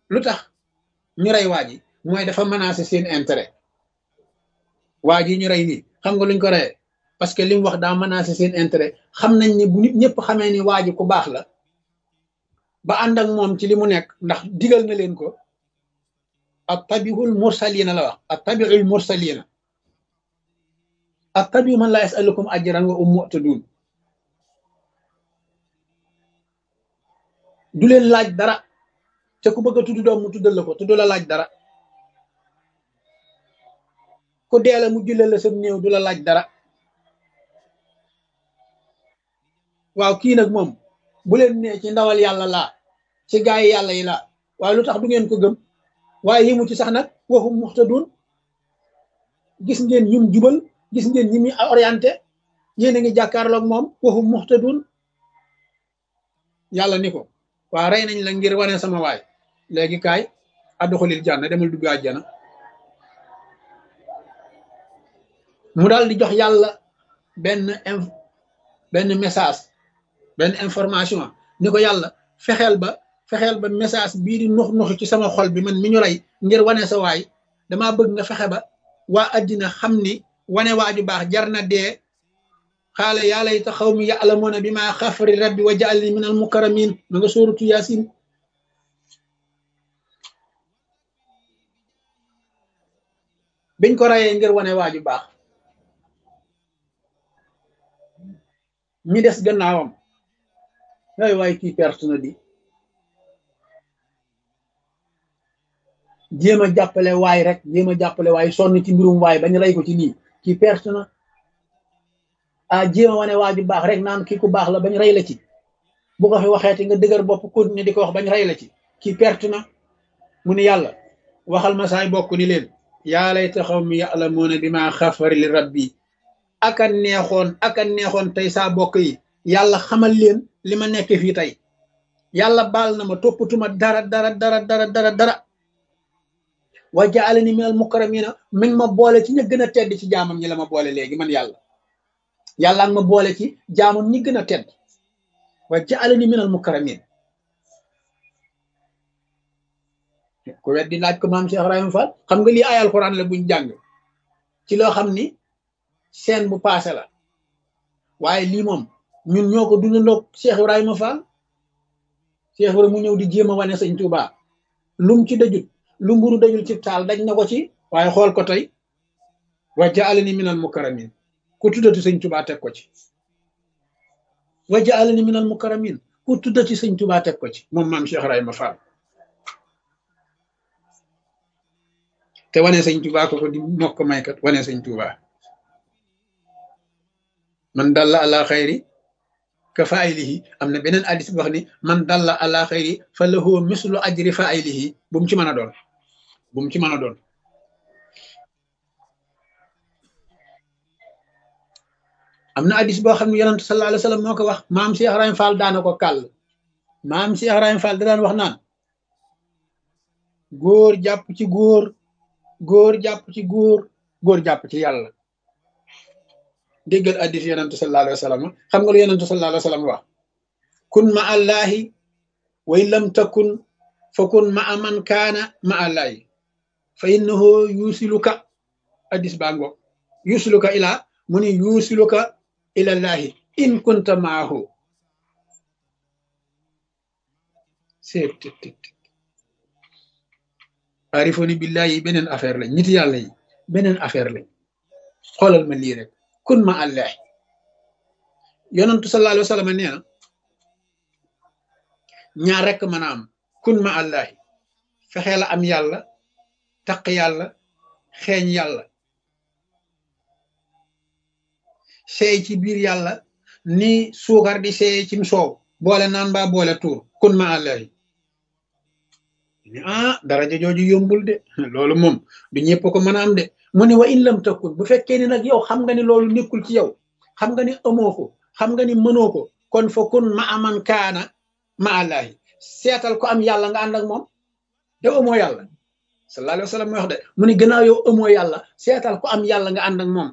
lu tax ñu rey waa ji mooy dafa menacé seen intérêt waa ji ñu rey nii xam nga luñ ko reyee parce que li mu wax daa menacé seen intérêt xam nañ ni bu nit ñëpp xamee ni waa ji ku baax la ba ànd ak moom ci li mu nekk ndax digal na leen ko ak tabiul mursalina la wax ak tabiul mursalina ak tabi man la yasalukum ajran wa um mu'tadun du leen laaj dara te ku bëgg a tudd doom mu tuddal la ko te du la laaj dara ku dee la mu julleel la sa néew du la laaj dara waaw kii nag moom bu leen nee ci ndawal yàlla laa ci gaay yi yàlla yi laa waaye lu tax du ngeen ko gëm waaye yimu ci sax nag waxum muxtadun gis ngeen ñum jubal gis ngeen ñi muy orienté yéen a ngi jàkkaarloog moom waxum muxtadun yàlla ni ko waa rey nañ la ngir wane sama waay léegi kaay adduxulil jànna demal dugg àjjana mu daal di jox yàlla benn benn message benn information ni ko yàlla fexeel ba fexeel ba message bii di nux nux ci sama xol bi man mi ñu rey ngir wane sa waay damaa bëgg nga fexe ba waa addina xam ni wane waaju baax jar na dee xaala yaa layta xawmi ya'lamuuna bi maa xafari rabbi wa ja'alni min al mukarramin ma nga sóoratu yaasin biñ ko rayee ngir wane waaju baax ñi des gannaawam waay waay kii perte na di jéem a jàppale waay rek jéem a jàppale waay sonn ci mbirum waay bañ rey ko ci lii kii perte na ah jéem a wane waaju baax rek naan kii ku baax la bañ rey la ci bu ko fi waxeeti nga dëgër bopp continuer di ko wax bañ rey la ci kii perte na mu ni yàlla waxal ma saay bokk ni leen yaa layta qawmi ya'lamuuna bimaa xafara li rabbi aka neexoon aka neexoon tey saa bokk yi yàlla xamal leen li ma nekk fii tey yàlla baal na ma toppatuma dara dara dara dara dara dara wa ja'alani minal mukarramina mi ngi ma boole ci ña gën a tedd ci jaamam ñi la ma boole léegi man yàlla yàlla nga ma boole ci jaamam ñi gën a tedd wa ja'alani minal mukarramin ku weddi laaj ko maam Cheikh Ibrahima Fall xam nga lii ay alxuraan la buñ jàng ci loo xam ni seen bu paase la waaye lii moom ñun ñoo ko dundandoog Cheikh Ibrahima Fall Cheikh Ibrahima mu ñëw di jéem a wane sëñ Touba lum ci dajut lu mburu dajul ci taal daj na ko ci waaye xool ko tey wa ja'alani minal mukarramin ku tuddati sëñ Touba teg ko ci wa ja'alani minal mukarramin ku tuddati sëñ Touba teg ko ci moom maam Cheikh Ibrahima Fall te wane sëñ Touba ko ko di mokk maykat wane sëñ Touba man dalla ala xayri ka faayilihi am na beneen addis bu wax ni man dalla ala xayri fa lahu mislu ajri faayilihi bu mu ci mën a doon bu mu ci mën a doon am na addis boo xam ne yonent sallallahu alayhi wa sallam moo ko wax maam Cheikh Ibrahima Fall daana ko kàll maam Cheikh Ibrahima Fall da daan wax naan góor jàpp ci góor góor jàpp ci góor góor jàpp ci yàlla déggal addis yonentu sallallahu alayhi wa sallam xam nga lu yonentu sallallahu alayhi wa sallam wax kun ma allahi way lam takun fa kun ma aman kaana ma allahi fa innahu yusiluka addis baa ngo yusiluka ila mu ni yusiluka ila llahi in kunta maahu seet arifoni billahi beneen affaire lañ nit yàlla yi beneen affaire lañ xoolal ma lii rek kun ma allah yonantu sallallahu alayhi wa sallam nee na ñaar rek mën a am kun ma allahi fexee la am yàlla taq yàlla xeeñ yàlla seey ci biir yàlla ni suukar di seey cim soow boole naan mbaa boole tuur kun ma allahi ah daraja jooju yombul de loolu moom du ñëpp ko mën a am de mu ne wa in lam takun bu fekkee ni nag yow xam nga ni loolu nekkul ci yow xam nga ni amoo ko xam nga ni mënoo ko kon fa kun ma aman kaana ma allahi seetal ko am yàlla nga ànd ak moom yow amoo yàlla sallallahu alayhi wa sallam mooy wax de mu ne gannaaw yow amoo yàlla seetal ko am yàlla nga ànd ak moom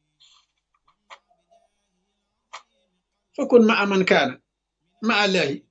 fa kun ma aman kaana ma allahi